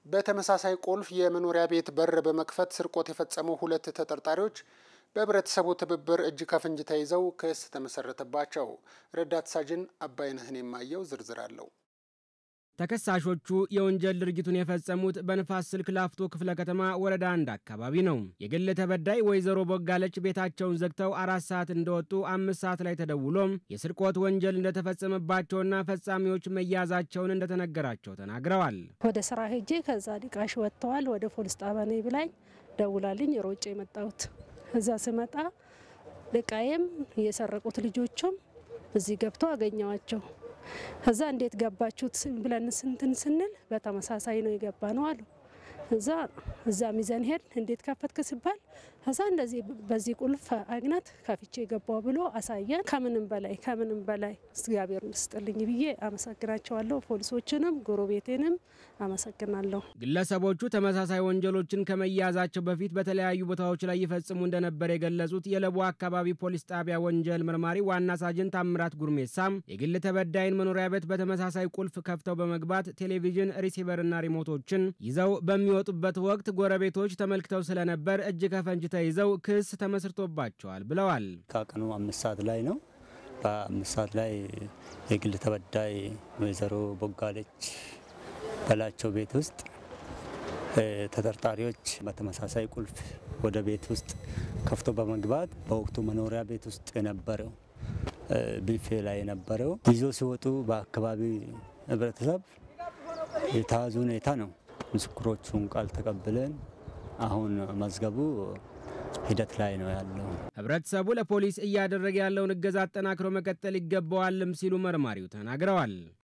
በተመሳሳይ ቁልፍ የመኖሪያ ቤት በር በመክፈት ስርቆት የፈጸሙ ሁለት ተጠርጣሪዎች በህብረተሰቡ ትብብር እጅ ከፍንጅ ተይዘው ክስ ተመሰረተባቸው። ረዳት ሳጅን አባይነህን የማየው ዝርዝር አለው። ተከሳሾቹ የወንጀል ድርጊቱን የፈጸሙት በንፋስ ስልክ ላፍቶ ክፍለ ከተማ ወረዳ አንድ አካባቢ ነው። የግል ተበዳይ ወይዘሮ ቦጋለች ቤታቸውን ዘግተው አራት ሰዓት እንደወጡ አምስት ሰዓት ላይ ተደውሎም የስርቆት ወንጀል እንደተፈጸመባቸውና ፈጻሚዎች መያዛቸውን እንደተነገራቸው ተናግረዋል። ወደ ስራ ሄጄ ከዛ ዲቃሽ ወጥተዋል ወደ ፖሊስ ጣቢያ ነኝ ብላኝ ደውላልኝ ሮጬ የመጣሁት እዛ ስመጣ ልቃዬም የሰረቁት ልጆቹም እዚህ ገብተው አገኘዋቸው። እዛ እንዴት ገባችሁት ብለን ስንትን ስንል በተመሳሳይ ነው የገባ ነው አሉ። እዛ እዛ ሚዘን ሄድ እንዴት ከፈትክ ሲባል እዛ እንደዚህ በዚህ ቁልፍ አይነት ከፍቼ የገባው ብሎ አሳየን። ከምንም በላይ ከምንም በላይ እግዚአብሔር ይስጥልኝ ብዬ አመሰግናቸዋለሁ። ፖሊሶችንም ጎረቤቴንም አመሰግናለሁ። ግለሰቦቹ ተመሳሳይ ወንጀሎችን ከመያዛቸው በፊት በተለያዩ ቦታዎች ላይ ይፈጽሙ እንደነበር የገለጹት የለቡ አካባቢ ፖሊስ ጣቢያ ወንጀል መርማሪ ዋና ሳጅን ታምራት ጉርሜሳም የግል ተበዳይን መኖሪያ ቤት በተመሳሳይ ቁልፍ ከፍተው በመግባት ቴሌቪዥን፣ ሪሲቨርና ሪሞቶችን ይዘው በሚወጡበት ወቅት ጎረቤቶች ተመልክተው ስለነበር እጅ ከፈንጅ ተይዘው ክስ ተመስርቶባቸዋል ብለዋል። ከቀኑ አምስት ሰዓት ላይ ነው። በአምስት ሰዓት ላይ የግል ተበዳይ ወይዘሮ ቦጋለች በላቸው ቤት ውስጥ ተጠርጣሪዎች በተመሳሳይ ቁልፍ ወደ ቤት ውስጥ ከፍቶ በመግባት በወቅቱ መኖሪያ ቤት ውስጥ የነበረው ቢፌ ላይ የነበረው ይዞ ሲወጡ በአካባቢ ህብረተሰብ የተያዙ ሁኔታ ነው። ምስክሮቹን ቃል ተቀብለን አሁን መዝገቡ ሂደት ላይ ነው ያለው። ህብረተሰቡ ለፖሊስ እያደረገ ያለውን እገዛ አጠናክሮ መቀጠል ይገባዋልም ሲሉ መርማሪው ተናግረዋል።